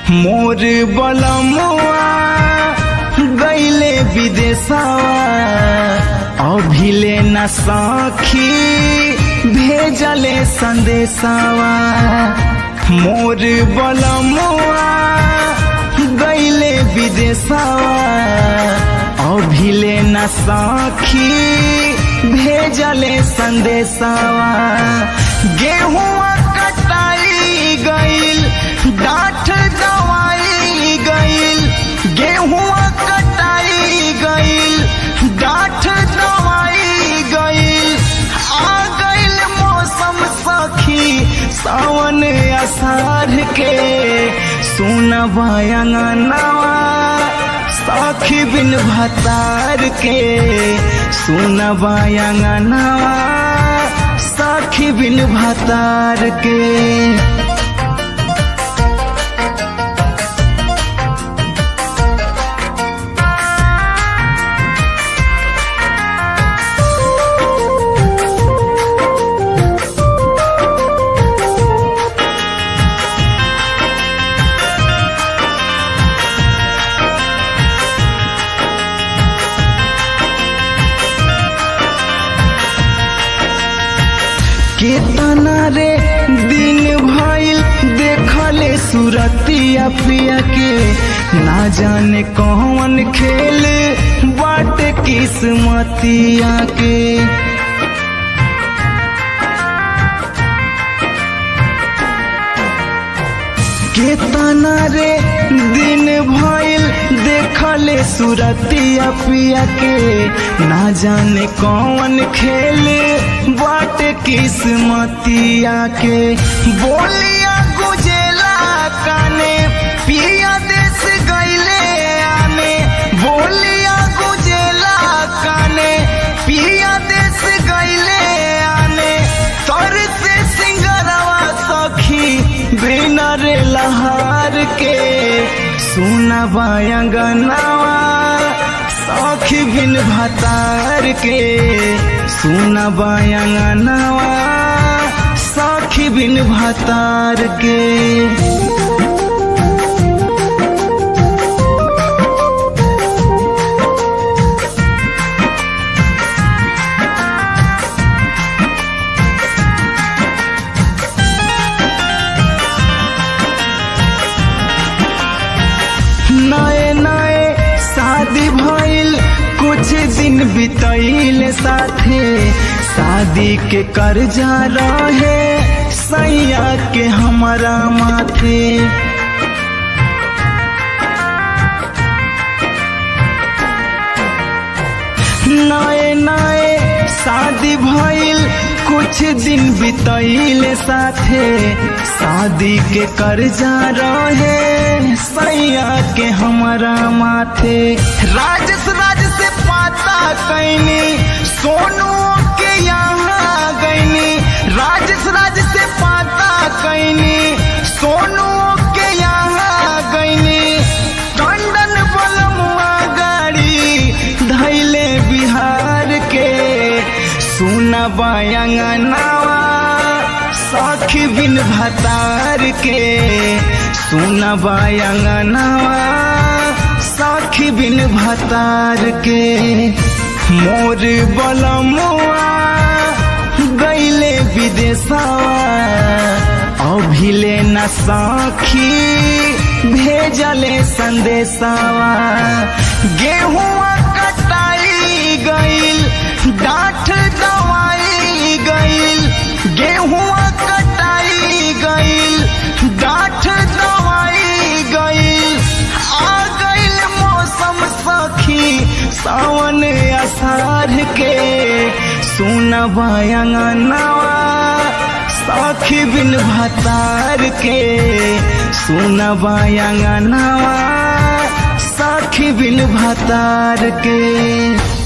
मोर बलमुआ गईले विदेशवा अभिले न सखी भेजले संदेशवा मोर बलमुआ गईले विदेशवा अभिले न सखी भेजले संदेशवा गेहुआ कटाई गईल डाठ दवाई गईल गेहुआ कटाई गईल डाठ दवाई गईल आ गईल मौसम सखी सावन असार के सुनबा अंगनवा सखी बिन भतार के सुनबा अंगनवा सखी बिन भतार के केतना रे दिन भइल देखले सुरतिया पिया के ना जाने कौन खेल बाट किस्मतिया के केतना रे दिन भइल देखले सुरतिया पिया के ना जाने कौन खेल बाट किस्मतिया के बोलिया गुजेला काने पिया देश गईले आने बोलिया गुजेला काने पिया देश गईले आने तर से सिंगरवा सखी बिना रे लहार के सुना बायंगनावा सखी बिन भतार के सुना बायंगनावा सखी बिन भतार के नए नए शादी भइल कुछ दिन बितैल साथे शादी के कर्जा रहे सैया के हमारा माथे नए नए शादी भइल कुछ दिन बितैल साथे शादी के कर्जा रहे सैया के हमारा माथे राजस राज से पाता कैनी सोनू के यहाँ गईनी राजस राज से पाता कैनी सोनू के यहाँ गईनी टंडन बलमुआ गाड़ी धैले बिहार के सुना बायंगनावा सखी बिन भतार के सुना बायंगनावा सखी बिन भतार के मोर बलमुआ गईले विदेशवा अभिले न सखी भेजले संदेशवा गेहुआ कटाई गईल डाठ दवाई गईल गेहुआ कटाई गईल डाठ दवाई गईल आ गईल मौसम सखी सावन असार के सुनबा अंगनवा सखी बिन भतार के सुनबा अंगनवा सखी बिन भतार के